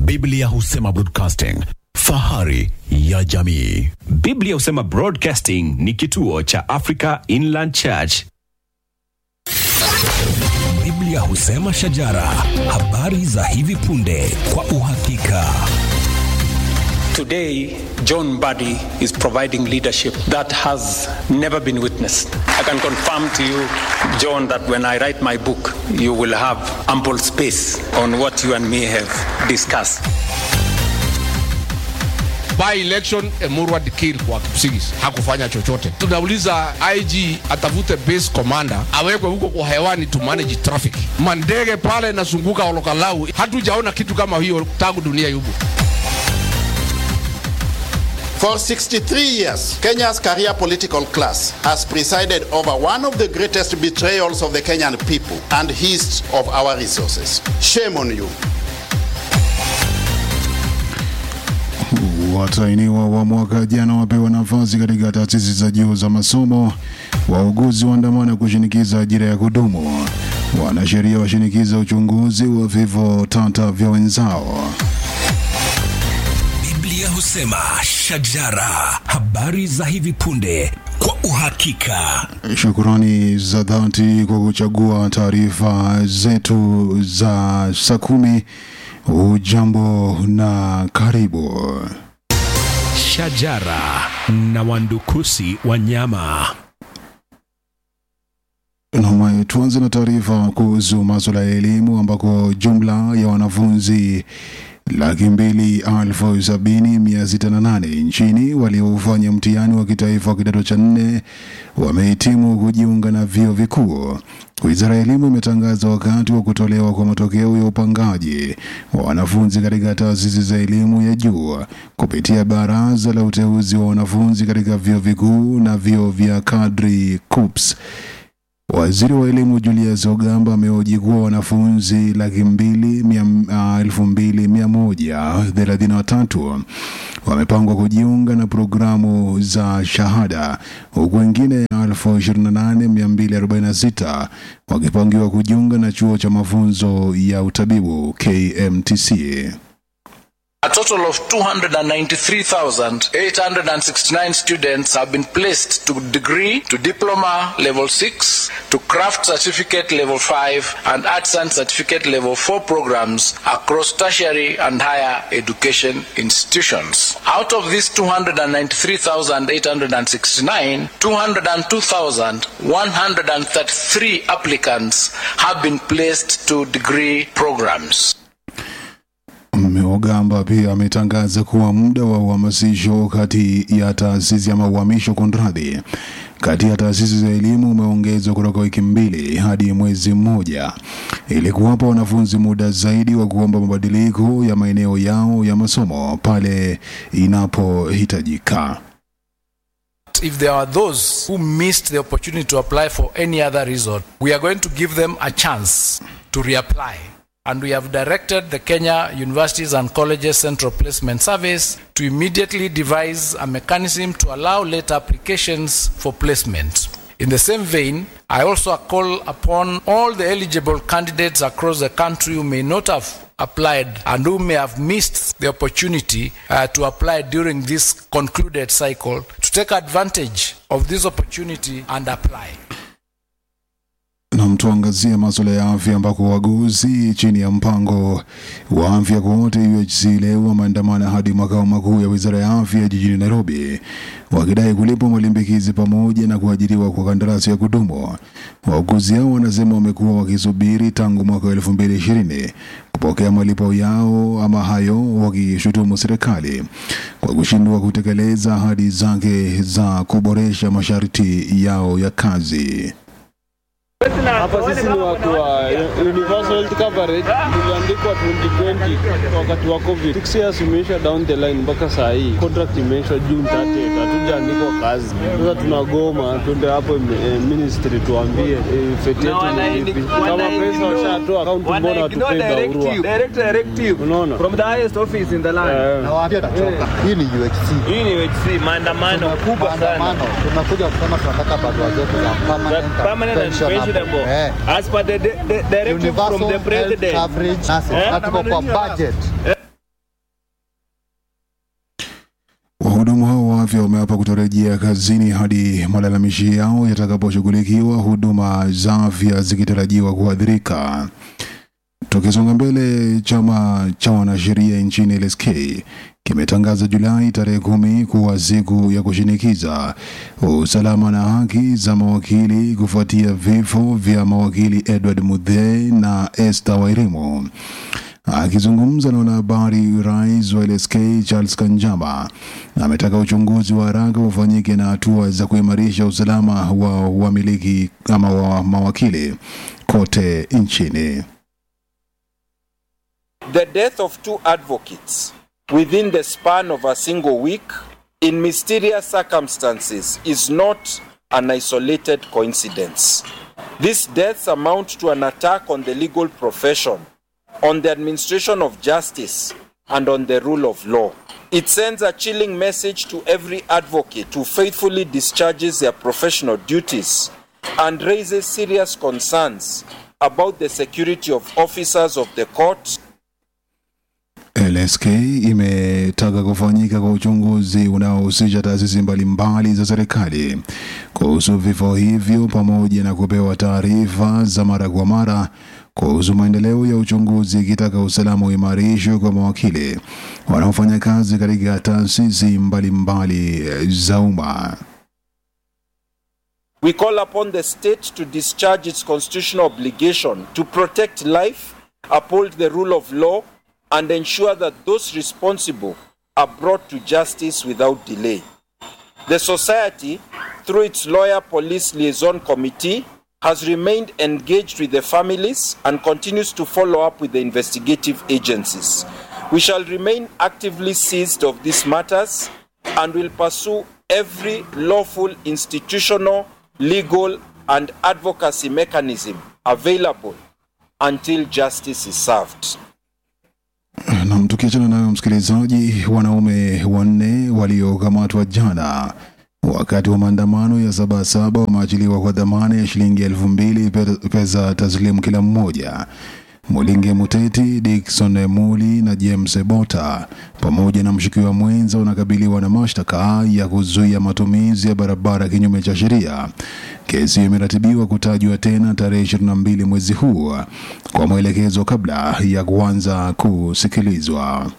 Biblia husema broadcasting, fahari ya jamii. Biblia husema Broadcasting ni kituo cha Africa Inland Church. Biblia husema shajara, habari za hivi punde kwa uhakika. Today, John Buddy is providing leadership that has never been witnessed. I can confirm to you, John, that when I write my book, you will have ample space on what you and me have discussed. by election Emurwa Dikir kwa Kipsigis hakufanya chochote. Tunauliza IG atafute base commander awekwe huko kwa hewani to manage traffic. Mandege pale nazunguka Olokalau, hatujaona kitu kama hiyo tangu dunia yubu. For 63 years, Kenya's career political class has presided over one of the greatest betrayals of the Kenyan people and hissed of our resources. Shame on you. Watainiwa wa mwaka jana wapewa nafasi katika taasisi za juu za masomo. Wauguzi waandamana kushinikiza ajira ya kudumu. Wanasheria washinikiza uchunguzi wa vifo tata vya wenzao. Biblia husema shajara, habari za hivi punde kwa uhakika. Shukrani za dhati kwa kuchagua taarifa zetu za saa kumi. Ujambo na karibu. Shajara na wandukusi wanyama. Naam, tuanze na taarifa kuhusu masuala ya elimu ambako jumla ya wanafunzi laki mbili elfu sabini mia sita na nane nchini waliofanya mtihani wa kitaifa wa kidato cha nne wamehitimu kujiunga na vyuo vikuu. Wizara ya Elimu imetangaza wakati wa kutolewa kwa matokeo ya upangaji wa wanafunzi katika taasisi za elimu ya juu kupitia Baraza la Uteuzi wa Wanafunzi katika vyuo vikuu na vyuo vya kadri KUPS. Waziri wa elimu Julius Ogamba amehoji kuwa wanafunzi laki mbili mia, uh, elfu mbili mia moja thelathini na tatu wamepangwa kujiunga na programu za shahada huku wengine elfu ishirini na nane mia mbili arobaini na sita wakipangiwa kujiunga na chuo cha mafunzo ya utabibu KMTC. A total of 293,869 students have been placed to degree, to diploma level 6, to craft certificate level 5, and arts and certificate level 4 programs across tertiary and higher education institutions. Out of these 293,869, 202,133 applicants have been placed to degree programs. Ogamba pia ametangaza kuwa muda wa uhamasisho kati ya taasisi ama uhamisho kunradhi, kati ya taasisi za elimu umeongezwa kutoka wiki mbili hadi mwezi mmoja ili kuwapa wanafunzi muda zaidi wa kuomba mabadiliko ya maeneo yao ya masomo pale inapohitajika. If there are those who missed the opportunity to apply for any other reason, we are going to give them a chance to reapply. And we have directed the Kenya Universities and Colleges Central Placement Service to immediately devise a mechanism to allow late applications for placement. In the same vein, I also call upon all the eligible candidates across the country who may not have applied and who may have missed the opportunity uh, to apply during this concluded cycle to take advantage of this opportunity and apply. na tuangazie masuala ya afya ambako waguzi chini ya mpango wa afya kwa wote UHC leo wameandamana hadi makao makuu ya wizara ya afya jijini Nairobi wakidai kulipwa malimbikizi pamoja na kuajiriwa kwa kandarasi ya kudumu. Wauguzi hao wanasema wamekuwa wakisubiri tangu mwaka wa elfu mbili ishirini kupokea malipo yao ama hayo, wakishutumu serikali kwa kushindwa kutekeleza ahadi zake za kuboresha masharti yao ya kazi. Hapa sisi ni watu wa universal health coverage, tuliandikwa 2020 wakati wa covid. Six years imeisha down the line mpaka saa hii contract imeisha June 30, hatujaandikwa kazi. Sasa tunagoma twende hapo eh, ministry tuambie eh, feti yetu ni ipi. Kama pesa washatoa account, mbona watupei barua? direct directive Unaona? from the highest office in the land. Eh. Hii ni UHC. Hii ni UHC maandamano kubwa sana. Tunakuja kusema tunataka barua zetu za permanent, Permanent and pensionable. As per the, the, the directive from the president. coverage nasi Eh? na tuko kwa budget afya wameapa kutorejea kazini hadi malalamishi yao yatakaposhughulikiwa, huduma za afya zikitarajiwa kuathirika. Tukisonga mbele, chama cha wanasheria nchini LSK kimetangaza Julai tarehe kumi kuwa siku ya kushinikiza usalama na haki za mawakili kufuatia vifo vya mawakili Edward Muthee na Esther Wairimu. Akizungumza na wanahabari, rais wa LSK Charles Kanjama ametaka uchunguzi wa haraka ufanyike na hatua za kuimarisha usalama wa wamiliki ama wa mawakili kote nchini. The death of two advocates within the span of a single week in mysterious circumstances is not an isolated coincidence. These deaths amount to an attack on the legal profession, on the administration of justice, and on the rule of law. It sends a chilling message to every advocate who faithfully discharges their professional duties and raises serious concerns about the security of officers of the court LSK imetaka kufanyika kwa uchunguzi unaohusisha taasisi mbalimbali za serikali kuhusu vifo hivyo pamoja na kupewa taarifa za mara kwa mara kuhusu maendeleo ya uchunguzi, ikitaka usalama uimarishwe kwa mawakili wanaofanya kazi katika taasisi mbalimbali za umma. We call upon the state to discharge its constitutional obligation to protect life, uphold the rule of law, and ensure that those responsible are brought to justice without delay. The Society, through its Lawyer Police Liaison Committee, has remained engaged with the families and continues to follow up with the investigative agencies. We shall remain actively seized of these matters and will pursue every lawful institutional, legal, and advocacy mechanism available until justice is served. Nam, tukiachana nayo msikilizaji, wanaume wanne waliokamatwa jana wakati wa maandamano ya Sabasaba wameachiliwa kwa dhamana ya shilingi elfu mbili pe- pesa taslimu kila mmoja. Mulinge Muteti, Dickson Muli na James Bota pamoja na mshukiwa mwenza wanakabiliwa na mashtaka ya kuzuia matumizi ya barabara kinyume cha sheria. Kesi imeratibiwa kutajwa tena tarehe 22 mwezi huu kwa mwelekezo kabla ya kuanza kusikilizwa.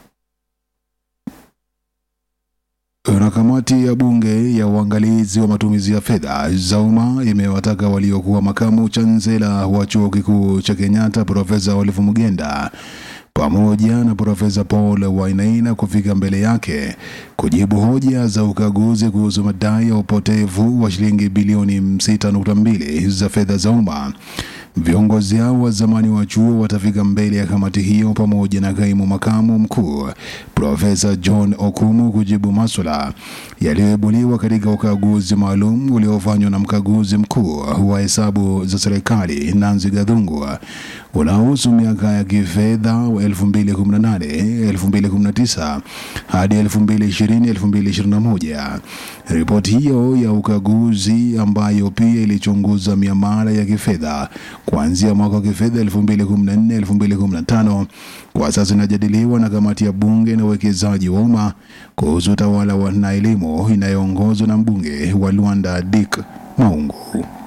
Na kamati ya bunge ya uangalizi wa matumizi ya fedha za umma imewataka waliokuwa makamu chansela wa chuo kikuu cha Kenyatta Profesa Olive Mugenda pamoja na Profesa Paul Wainaina kufika mbele yake kujibu hoja za ukaguzi kuhusu madai ya upotevu wa shilingi bilioni 6.2 za fedha za umma. Viongozi hao wa zamani wa chuo watafika mbele ya kamati hiyo pamoja na kaimu makamu mkuu Profesa John Okumu kujibu maswala yaliyoibuliwa katika ukaguzi maalum uliofanywa na mkaguzi mkuu wa hesabu za serikali Nancy Gathungu unaohusu miaka ya kifedha 2018 2019 hadi 2020 2021. Ripoti hiyo ya ukaguzi ambayo pia ilichunguza miamala ya kifedha kuanzia mwaka wa kifedha 2014 2015 kwa sasa inajadiliwa na kamati ya bunge na uwekezaji wa umma kuhusu utawala wa na elimu inayoongozwa na mbunge wa Luanda Dick Maungu.